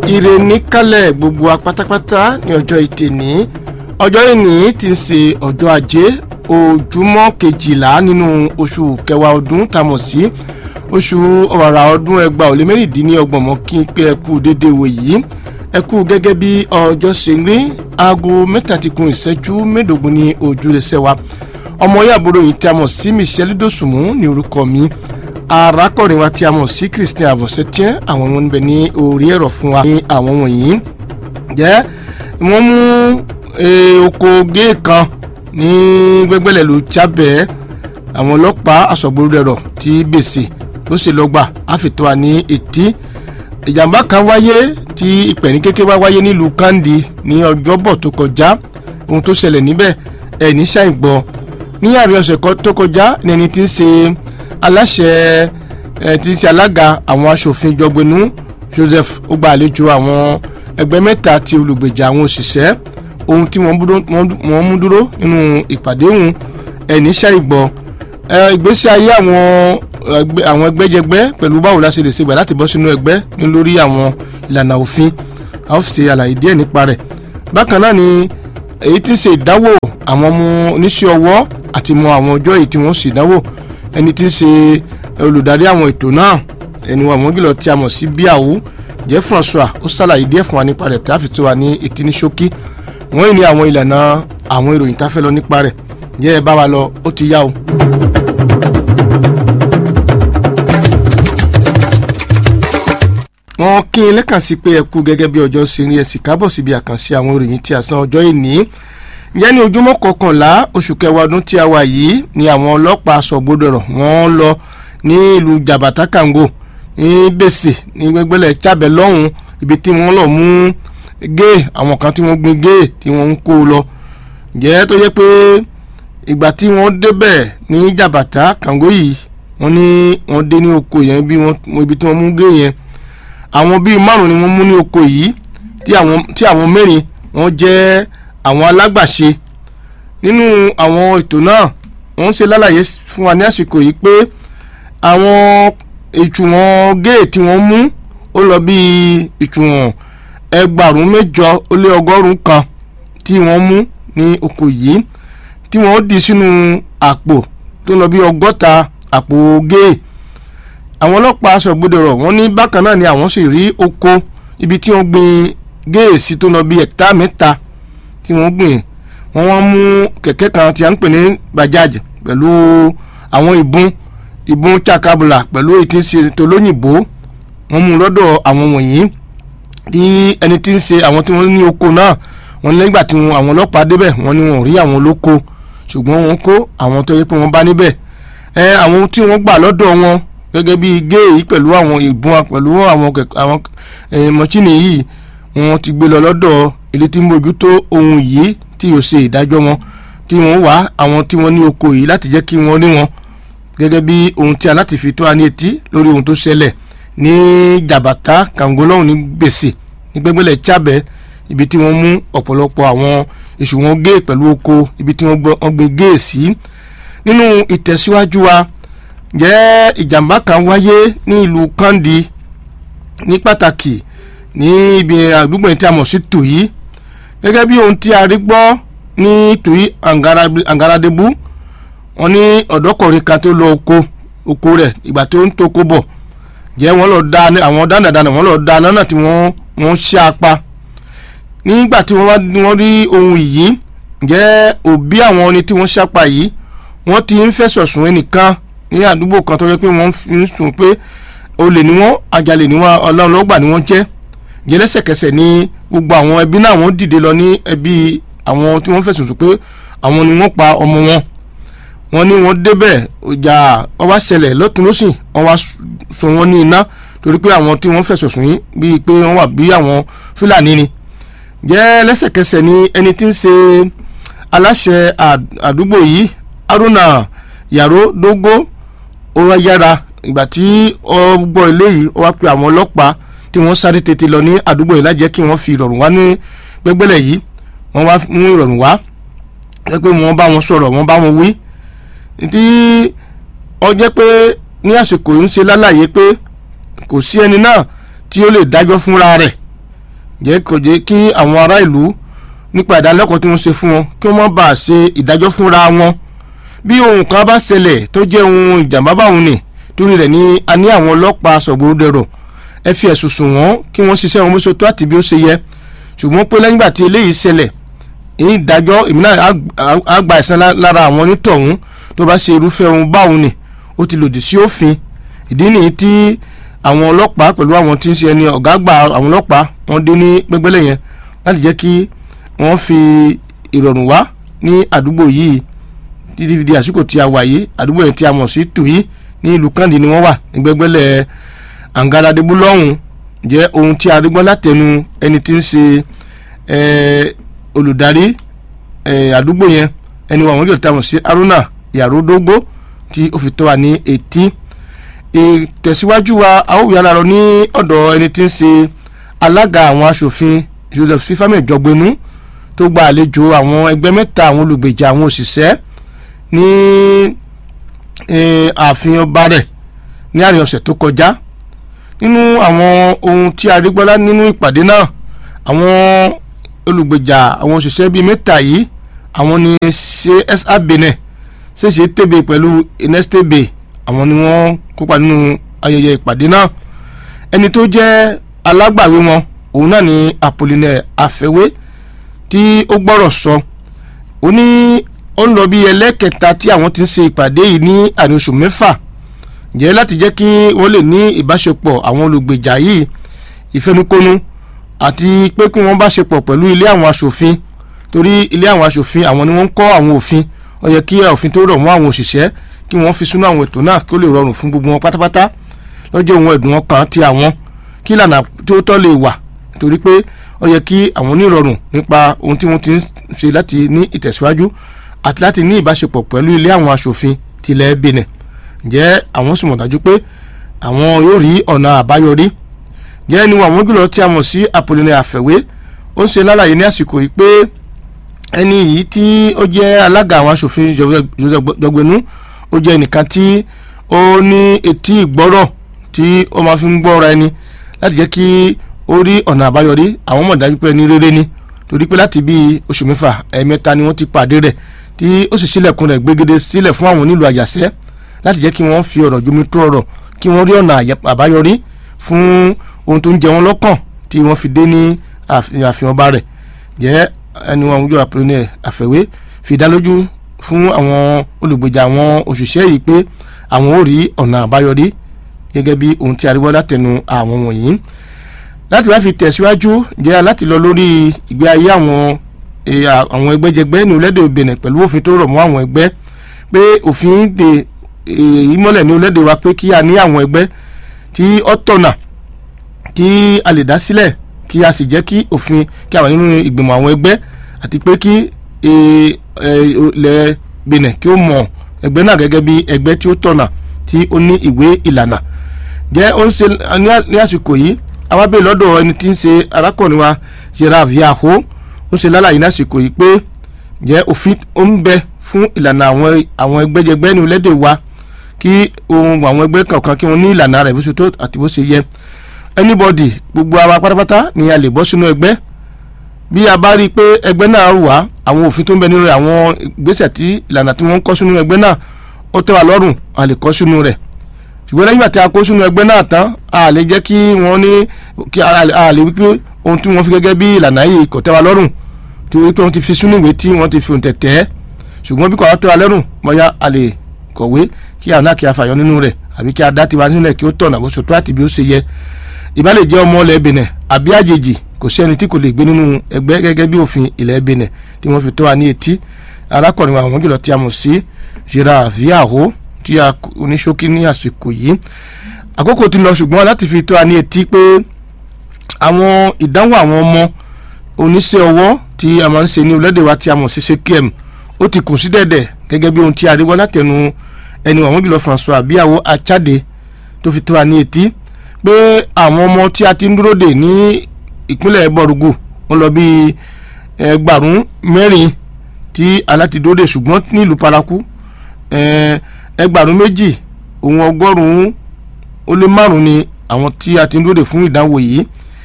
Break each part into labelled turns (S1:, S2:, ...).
S1: ire níkàlẹ̀ gbogbo wa pátápátá ní ọjọ́ ìtẹ̀ní ọjọ́ ìní ti ń ṣe ọjọ́ ajé ojúmọ́ kejìlá nínú oṣù kẹwàá ọdún tamọ̀ sí oṣù ọ̀rà ọdún ẹgbàá ò lé mẹ́rìndínlọ́gbọ̀n mọ́ kí n pé ẹ kú déédéé wò yìí ẹ kú gẹ́gẹ́ bí ọjọ́ ṣe rí aago mẹ́tàdínkù ìṣẹ́jú mẹ́ẹ̀ẹ́dógún ní ojúlẹ̀ṣẹ̀ wa ọmọ yàbúrò yìí tí a mọ̀ sí michelle dosùnmù ní orúkọ mi arákùnrin wa tí a mọ̀ sí christian avosetian àwọn ọmọ níbẹ̀ ní orí ẹ̀rọ fún wa ní àwọn wọ̀nyí jẹ́ wọ́n mú oko géè kan ní gbẹ́gbẹ́lẹ̀ ló jábẹ́ àwọn ọlọ́pàá aṣọ́gbóró tí gbèsè ló ṣe lọ́gbà àfitọ́ wa ní etí ìjàmbá kan wáyé tí ìpẹ̀ní kékeré wá wáyé nílùú kandi ní ọjọ́bọ̀ tó kọjá ohun tó ṣẹlẹ̀ níbẹ̀ ẹ̀ ní ṣàìgbọ́ ní àárín ọ̀sẹ̀ tó kọjá ní ẹni tí ń ṣe aláṣẹ ẹ̀ tí ń ṣe alága àwọn aṣòfin jọgbẹ́nu Joseph ó gba àlejò àwọn ẹgbẹ́ mẹ́ta ti olùgbèjà àwọn òṣìṣẹ́ ohun tí wọ́n mú dúró nínú ìpàdé òun ẹ̀ ní ṣàìgbọ́ ìgbésí ayé àwọn àwọn ẹgbẹ́jẹgbẹ́ pẹ̀lú báwo la ṣe lè ṣe gbà láti bọ́ sínú ẹgbẹ́ ní lórí àwọn ìlànà òfin a ó ṣe àlàyé díẹ̀ nípa rẹ̀ bákan náà ni èyí tí ń ṣe ìdánwò àwọn ọmọ oníṣẹ́ ọwọ́ àti mọ àwọn ọjọ́ èyí tí wọ́n ṣe ìdánwò ẹni tí ń ṣe olùdarí àwọn ètò náà ẹni wọn àwọn gílọ̀ tí a mọ̀ sí bíàwó jẹ́ François ó ṣàlàyé díẹ̀ fún wa nípa rẹ̀ tí a fi tó wa ní etí ní ṣókí wọ́n yìí ní àwọn ìlànà àwọn ìròyìn tá a fẹ́ lọ nípa rẹ̀ jẹ́ ẹ bá wa lọ ó ti yá o. wọ́n kí n lẹ́kàn sí pé ẹ kú gẹ́gẹ́ bí ọjọ́ ṣe rí ẹ sì kábọ̀ síbi àkànṣe àwọn ìròyìn tí a san ọjọ́ ìní yẹn ní ojúmọ́ kọkànlá oṣù kẹwàá ọdún tí a wà yìí ni àwọn ọlọ́pàá sọ̀gbọ́dọ̀rọ̀ wọ́n lọ ní ìlú jabata kango ní bèsè ní gbẹgbẹlẹ̀ chábẹ̀ lọ́hùn ibi tí wọ́n lọ mú géè àwọn kan tí wọ́n gbin géè tí wọ́n ń kó lọ jẹ́ tó yẹ pé ìgbà tí wọ́n débẹ̀ ní jabata kango yìí wọ́n ní wọ́n dé ní oko yẹn ibi tí wọ́n mú géè yẹn àwọn bíi márùn ni wọ́n mú ní oko yìí tí àwọn mẹ́rin wọ́n jẹ́ àwọn alágbàṣe nínú àwọn ètò náà wọ́n ń ṣe lálàyé fún wa ní àsìkò yìí pé àwọn ìtùwọ̀n géè tí wọ́n mú ó lọ bíi ìtùwọ̀n ẹgbàrún mẹ́jọ ó lé ọgọ́rùn kan tí wọ́n mú ní oko yìí tí wọ́n dì sínú àpò tó lọ bíi ọgọ́ta àpò géè àwọn ọlọ́pàá aṣọ́gbọ́dọ̀rọ̀ wọ́n ní bákan náà ni àwọn sì rí oko ibi tí wọ́n gbin géèsì tó lọ bí ẹ̀kítà mẹ́ta tí wọ́n gbìn wọ́n wọ́n mú kẹ̀kẹ́ kan tí a ń pè ní bajaj pẹ̀lú àwọn ìbọn ìbọn chakabula pẹ̀lú èyí tí ń ṣe tolóyìnbó wọ́n mú lọ́dọ̀ àwọn wọ̀nyí tí ẹni tí ń ṣe àwọn tí wọ́n ní oko náà wọ́n nígbà tí àwọn ọlọ́pàá débẹ̀ wọ́n ní wọ́n rí àwọn olóko ṣùgbọ́n wọ́n kó àwọn tó yẹ pé wọ́n bá níbẹ̀ ẹ àwọn tí wọ́n gbà lọ́dọ̀ wọn gẹ́gẹ́ bí géèyí pẹ̀lú àwọn ìbọn pẹ̀lú àwọn àwọn mọ́ṣíìnì yìí wọ́n ti gbé lọ lọ́dọ̀ ilé tí ń mójútó ohun yìí tí yóò ṣe ìdájọ́ wọn tí wọ́n wá àwọn tí wọ́n ní oko yìí láti jẹ́ kí wọ́n rí wọn gẹ́gẹ́ bí ohun tí a láti fi tó a ní etí lórí ohun tó ṣẹlẹ̀ ní jàbàtà kàngolọ́hùn ní gbèsè ní gbẹ́gbẹ́lẹ̀ chábẹ́ ibi tí wọ́n mú ọ̀pọ̀lọpọ̀ àwọn èṣù wọn gé pẹ̀lú oko ibi tí wọ́n gbé géè sí nínú ìtẹ̀síwájú wa jẹ́ ìjàmbá kan wáyé ní ìlú kandi ní pàtàkì ní ibi àdúgbò tí a mọ̀ sí tòyí gẹ́gẹ́ bí ohun tí a rí gbọ́ ní tòyí àǹgàràdébú wọn ní ọ̀dọ́kùnrin kan tó lọ oko oko rẹ̀ ìgbà tó ń toko bọ̀ jẹ́ wọ́n lọ da àwọn dánadáná wọ́n lọ da nánà tí wọ́n wọ́n ṣá apá nígbà tí wọ́n rí ohun yìí jẹ́ òbí àwọn ẹni tí wọ́n ṣápa yìí wọ́n ti ń fẹ̀sọ̀ sùn ẹnìkan ní àdúgbò kan tó yẹ pé wọ́n ń sùn pé olè ni wọ́n àjàlè ni wọ́n ọlọ́run lọ́gbà ni wọ́n jẹ́ jẹ́ lẹ́sẹ̀kẹsẹ̀ ní gbogbo àwọn ẹbí náà wọ́n dìde lọ ní ẹbí àwọn tí wọ́n fẹ̀sùn sùn pé àwọn ni wọ́n pa ọmọ wọn wọ́n ní wọ́n débẹ̀ ìjà wọ́n wá ṣẹlẹ̀ lọ́tún lọ́sìn wọ́n wá sọ wọ́n ní iná torí pé àwọn tí wọ́n fẹ̀sùn sùn yìí bíi pé wọ́n wà bí àwọn fúlàní ni jẹ́ lẹ́sẹ̀kẹsẹ̀ ní ẹni tí ń ṣe aláṣẹ àdúgbò yìí Haruna Yàrá Dógó ó wá yára ìgbà tí ó gbọ́ ilé yìí ó wá pe àwọn ọlọ́pàá tí wọ́n sáré tètè lọ ní àdúgbò yìí lájẹ́ kí wọ́n fi ìrọ̀rùn wá ní gbẹ́gbẹ́lẹ̀ yìí wọ́n wá mú ìrọ̀rùn wá jẹ́ pé wọ́n bá wọn sọ̀rọ̀ wọ́n bá wọn wí tí ó jẹ́ pé ní àsìkò yìí ń ṣe lálàyé pé kò sí ẹni náà tí ó lè dájọ́ fúnra rẹ̀ jẹ́ kò jẹ́ kí àwọn ará ìlú nípa ìdálẹ́kọ̀ọ́ tí wọ́n ṣe fún wọn kí wọ́n má bàa ṣe ìdájọ́ fúnra wọn bí ohun kan bá ṣẹlẹ̀ tó jẹ́ ohun ìjàmbá báwọn ni torí rẹ̀ ni a ní àwọn ọlọ́pàá sọ̀gbọ́dẹ̀rọ̀ ẹ fi ẹ̀sùn sùn wọ́n kí wọ́n ṣiṣẹ́ wọn bó ṣe tó àti bí ó ṣe yẹ ṣùgbọ́n pé lẹ́yìn ìgbà tí eléyìí ṣẹlẹ̀ èyí ìdájọ́ èmi náà á gba ẹ̀san lára àwọn onítọ̀hún tó bá ṣe irúfẹ́ ohun báwọn ni ó ti lòdì sí òfin ìdí nìyí tí àwọn ọlọ́pàá pẹ̀lú àwọn tí ń ṣe ẹni ọ̀gá àgbà àwọn ọlọ́pàá wọ́n dé ní gbẹ́gbẹ́lẹ̀ yẹn láti jẹ́ kí wọ́n fi ìrọ̀rùn wá ní àdúgbò yìí títí fi di àsìkò tí a wà yìí àdúgbò yẹn tí a mọ̀ sí tùyí ní ìlú kandi ni wọ́n wà ní gbẹ́gbẹ́lẹ̀ àǹgáradébú lọ́hùn jẹ́ ohun tí a rí gbọ́ látẹnu ẹni tí ń ṣe olùdarí àdúgbò yẹn ẹni wà wọ́n yóò tàwọn sí Haruna Yarodogbo tí ó fi tó wa ní etí ìtẹ̀síwájú wa a ó yára lọ ní ọ̀dọ̀ ẹni tí ń ṣe alága àwọn aṣòfin Joseph Fifami Jọgbenu tó gba àlejò àwọn ẹgbẹ́ mẹ́ta àwọn olùgbèjà àwọn òṣìṣẹ́ ní ààfin ọba rẹ̀ ní àárín ọ̀sẹ̀ tó kọjá nínú àwọn ohun tí a rí gbọ́lá nínú ìpàdé náà àwọn olùgbèjà àwọn òṣìṣẹ́ bíi mẹ́ta yìí àwọn ni CSA Benin ṣèṣe tèbè pẹ̀lú inestebe àwọn ni wọ́n kópa nínú ayẹyẹ ìpàdé náà ẹni tó jẹ́ alágbàwé wọn òun náà ni Apollinaire Afẹ́wé tí ó gbọ́rọ̀ sọ ó ní ó ń lọ bí ẹlẹ́kẹta tí àwọn ti ń ṣe ìpàdé yìí ní àárín oṣù mẹ́fà jẹ́ láti jẹ́ kí wọ́n lè ní ìbáṣepọ̀ àwọn olùgbèjà yìí ìfẹnukonu àti pé kí wọ́n bá ṣe pọ̀ pẹ̀lú ilé àwọn aṣòfin torí ilé àwọn aṣòfin àwọn ni wọ́n ń kọ́ àwọn òfin ó yẹ kí òfin tó rọ̀ mọ́ àwọn òṣìṣẹ́ kí wọ́n fi sínú àwọn ètò náà kí ó lè rọrùn fún gbogbo wọn pátápátá lọ́jọ́ ohun ẹ̀dùn ọkàn ti àwọn kí ìlànà tí ó tọ́ lè wà torí pé ó yẹ kí àwọn onírọ̀rùn nípa ohun tí wọ́n ti ń ṣe láti ní ìtẹ̀síwájú àti láti ní ìbáṣepọ̀ pẹ̀lú ilé àwọn aṣòfin tilẹ̀ Benin jẹ́ àwọn sì mọ̀ dájú pé àwọn yóò rí ọ̀nà àbáyọrí jẹ́ ẹni àwọn jùlọ tí a mọ̀ sí Apollinaire Afẹ́wé ó ń ṣe lálàyé ní àsìkò yìí pé ẹni yìí tí ó jẹ́ alága àwọn aṣòfin Joseph Jọgbẹ́nu ó jẹ́ ẹnìkan tí ó ní etí ìgbọ́rọ̀ tí ó máa fi ń gbọ́ra ẹni láti jẹ́ kí ó rí ọ̀nà àbáyọrí àwọn mọ̀ dájú pé ẹni rere ni torí pé láti bíi oṣù mẹ́fà ẹ̀ẹ̀mẹ́ta ni wọ́n ti pàdé rẹ̀ tí ó sì sílẹ̀kùn rẹ̀ gbégede sílẹ̀ fún àwọn onílù àjàṣẹ́ láti jẹ́ kí wọ́n fi ọ̀rọ̀ jomi tó ọ̀rọ̀ kí wọ́n rí ọ̀nà àbáyọrí fún ohun tó ń jẹ wọ́n lọ́kàn tí wọ́n fi dé ní ààfin ọba rẹ̀ jẹ́ ẹni wọn àwùjọ Apollinaire Afẹ́wé fi dá lójú fún àwọn olùgbèjà àwọn òṣìṣẹ́ yìí pé àwọn ò rí ọ̀nà àbáyọrí gẹ́gẹ́ bí ohun tí aríwọ́ látẹnu àwọn wọ̀nyí láti wá fi tẹ̀síwájú jẹ́ láti lọ lórí ìgbé ayé àwọn àwọn ẹgbẹ́jẹgbẹ́ ní orílẹ̀-èdè Benin pẹ̀lú òfin tó rọ̀ mọ́ àwọn ẹgbẹ́ pé òfin de ìmọ̀lẹ̀ ní orílẹ̀-èdè wa pé kí a ní àwọn ẹgbẹ́ tí ó tọ̀nà kí a lè dá sílẹ̀ kí a sì jẹ́ kí òfin kí a wà nínú ìgbìmọ̀ àwọn ẹgbẹ́ àti pé kí ilẹ̀ Benin kí ó mọ̀ ẹgbẹ́ náà gẹ́gẹ́ bí ẹgbẹ́ tí ó tọ̀nà tí ó ní ìwé ìlànà jẹ́ ó ń ṣe ní àsìkò yìí àwa bèèrè lọ́dọ̀ ẹni tí ń ṣe arákùnrin wa Gerard Viaho ó ṣe lálàyé ní àsìkò yìí pé jẹ́ òfin ó ń bẹ fún ìlànà àwọn àwọn ẹgbẹ́jẹgbẹ́ ní orílẹ̀-èdè wa kí ohun àwọn ẹgbẹ́ kọ̀ọ̀kan kí wọ́n ní ìlànà rẹ̀ bó ṣe tó àti bó ṣe yẹ anybody gbogbo àwa pátápátá ni a lè bọ́ sínú ẹgbẹ́ bí a bá rí i pé ẹgbẹ́ náà wà àwọn òfin tó ń bẹ nínú rẹ̀ àwọn ìgbésẹ̀ tí ìlànà tí wọ́n ń kọ́ sínú ẹgbẹ́ náà ó tẹ́ wa lọ́rùn a lè kọ́ sínú rẹ̀ ṣùgbọ́n lẹ́yìn àti akó sínú ẹgbẹ́ náà tán a lè jẹ́ kí wọ́n ní kí a lè wípé ohun tí wọ́n fi gẹ́gẹ́ bí ìlànà yìí kò tẹ́ wa lọ́rùn tí wọ́n pé wọ́n ti fi sínú ìwé tí wọ́n ti fi òǹtẹ̀ tẹ́ ṣùgbọ́n bí kò wá tẹ́ wa lọ́rùn bóyá a lè kọ̀wé kí àwọn náà kí a fàyọ nínú rẹ̀ àbí kí a dá tiwa nílẹ̀ kí ó tọ̀nà bó ṣe tó àti bí ó ṣe yẹ ìbá lè jẹ́ ọmọ ilẹ̀ Benin àbí àjèjì kò sí ẹni tí kò lè gbé nínú ẹgbẹ́ gẹ́gẹ́ bí òfin ilẹ̀ Benin tí wọ́n fi tó wa ní etí arákùnrin wa àwọn jùlọ tí a mọ̀ sí Gerard Viaho tí a oníṣókí ní àsìkò yìí àkókò ti lọ ṣùgbọ́n láti fi tó wa ní etí pé àwọn ìdánwò àwọn ọmọ oníṣẹ́ ọwọ́ tí a máa ń ṣe ní orílẹ̀-èdè wa tí a mọ̀ sí sekiem ó ti kù sí dẹ̀dẹ̀ gẹ́gẹ́ bí ohun tí a rí wọ́n látẹnu ẹni àwọn jùlọ François Abiyawo Achade tó fi tó wa ní etí pé àwọn ọmọ tí a ti ń dúró dè ní ìpínlẹ̀ Bọ̀rùgù wọ́n lọ bí ẹgbàrún mẹ́rin tí alátidúró dè ṣùgbọ́n nílùú Paraku ẹgbàrún méjì òun ọgọ́rùn-ún ó lé márùn-ún ni àwọn tí a ti ń dúró dè fún ìdánwò yìí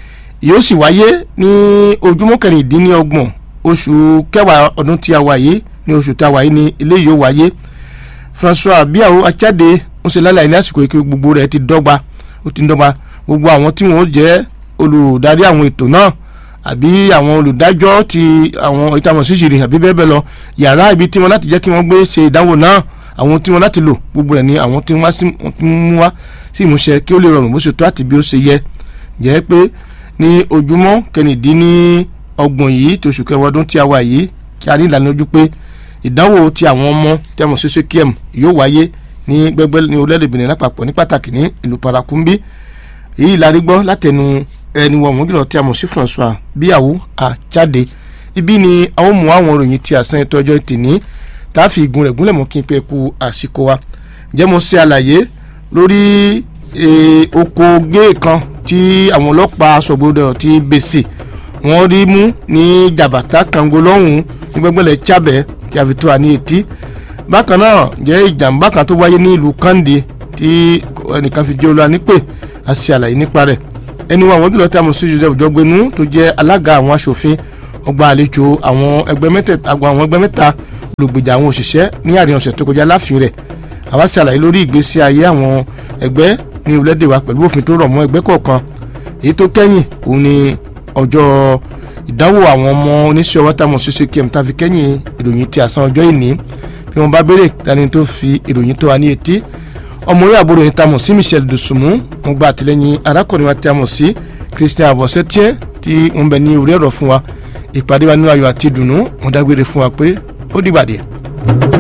S1: yóò sì wáyé ní ojúmọ́ kẹrìndínlọ́gbọ̀n oṣù kẹwàá ọdún tí a wà yìí ní oṣù tí a wà yìí ní ilé yóò wáyé François Biao Achade ń ṣe lálẹ́ ní àsìkò yìí gbogbo rẹ̀ ti dọ́gba ó ti dọ́gba gbogbo àwọn tí wọ́n jẹ́ olùdarí àwọn ètò náà àbí àwọn olùdájọ́ ti àwọn ìtàwọn ṣíṣìrì àbí bẹ́ẹ̀ bẹ́ẹ̀ lọ yàrá ibi tí wọ́n láti jẹ́ kí wọ́n gbé ṣe ìdánwò náà àwọn tí wọ́n láti lò gbogbo rẹ̀ ni àwọn tí wọ́n mú wá sí ìmúṣẹ kí ó lè rọrùn bó ṣe tó àti bí ó ṣe yẹ jẹ́ pé ní ojúmọ́ kẹrìndínlọ́gbọ̀n yìí tó oṣù kẹwàá ọdún tí a wà yìí kí a ní ìlànà ojú pé ìdánwò ti àwọn ọmọ tí a mọ̀ sí sekiem yóò wáyé ní gbẹgbẹ́ ní orílẹ̀-èdè Benin lápapọ̀ ní pàtàkì ní ìlú Parakumbi èyí la rí gbọ́ látẹnu ẹni wọ̀n mọ́gìlọ̀ tí a mọ̀ sí François Biawu Achade ibi ni àwọn mú àwọn òròyìn tí àsán ètò ọjọ́ tìní tá a fi igun rẹ̀ gúnlẹ̀ mọ́ kí n pẹ́ ku àsìkò wa jẹ́ mo ṣe àlàyé lórí oko géè kan tí àwọn ọlọ́pàá aṣọ́gbọ́dọ̀ ti bèsè wọ́n rí mú ní jàbàtà kango lọ́hùn-ún ní gbẹ́gbẹ́lẹ̀ chábẹ́ tí a fi tó wa ní etí bákan náà jẹ́ ìjàmbá kan tó wáyé ní ìlú Kande tí ẹnìkan fi jẹ́ olúwa nípè a ṣe àlàyé nípa rẹ̀ ẹni wa àwọn jùlọ tí a mọ̀ sí Joseph Jọgbẹ́nu tó jẹ́ alága àwọn aṣòfin ọgbà àlejò àwọn ẹgbẹ́ mẹ́tẹ̀ẹ̀ta àwọn ẹgbẹ́ mẹ́ta olùgbèjà àwọn òṣìṣẹ́ ní àárín ọ̀sẹ̀ tó kọjá láàfin rẹ̀ àwa ṣe àlàyé lórí ìgbésí ayé àwọn ẹgbẹ́ ní orílẹ̀-èdè wa pẹ̀lú òfin tó rọ̀ mọ́ ẹgbẹ́ kọ̀ọ̀kan èyí tó kẹ́yìn òun ni ọjọ́ ìdánwò àwọn ọmọ oníṣẹ́ ọwọ́ táwọn ṣiṣẹ́ kí ẹ̀m tá fi kẹ́yìn ìròyìn ti àsán ọjọ́ ìní bí wọ́n bá béèrè dání tó fi ìròyìn tó wa ní etí ọmọ orí àbúrò yìí tamọ̀ sí Michel Dosunmu mo gba àtìlẹ́yìn arákùnrin wa tí a mọ̀ sí Christian Avosetier tí ń bẹ ní orí ẹ̀rọ fún wa ìpàdé wa nínú ayọ̀ àti ìdùnnú mo dágbére fún wa pé ó dìgbà díẹ̀.